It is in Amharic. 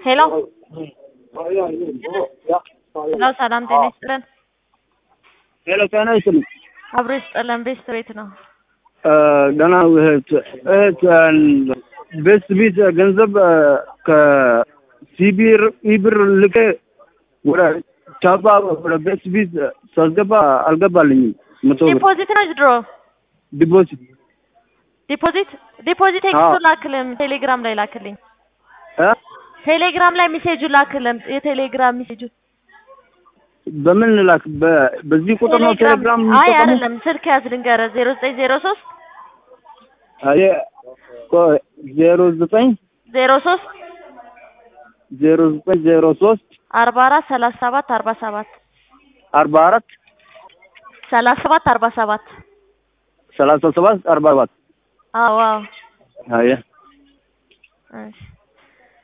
ሄሎ ሄሎ፣ ሰላም ጤና ይስጥልን። ሄሎ ጤና ይስጥልኝ። አብሮ ይስጥልን። ቤስት ቤት ነው። ደህና እህት እህት ቤስት ቤት ገንዘብ ከሲቢር ኢብር ልኬ ወደ ቻባ ወደ ቤስት ቤት ሳስገባ አልገባልኝም። መቶ ብር ዲፖዚት ነው ድሮ ዲፖዚት ዲፖዚት ዲፖዚት ቴክስቱ ላክልም ቴሌግራም ላይ ላክልኝ። እ ቴሌግራም ላይ ሜሴጁ ላክልም የቴሌግራም ሜሴጁ በምን ላክ? በ- በዚህ ቁጥር ነው ቴሌግራም አይ የሚጠቀሙ? አይደለም፣ ስልክ ያዝ ልንገርህ፣ ዜሮ ዘጠኝ ዜሮ ሶስት አየ ቆይ ዜሮ ዘጠኝ ዜሮ ሶስት ዜሮ ዘጠኝ ዜሮ ሶስት አርባ አራት ሰላሳ ሰባት አርባ ሰባት አርባ አራት ሰላሳ ሰባት አርባ ሰባት ሰላሳ ሰባት አርባ ሰባት አዎ አዎ አየ እሺ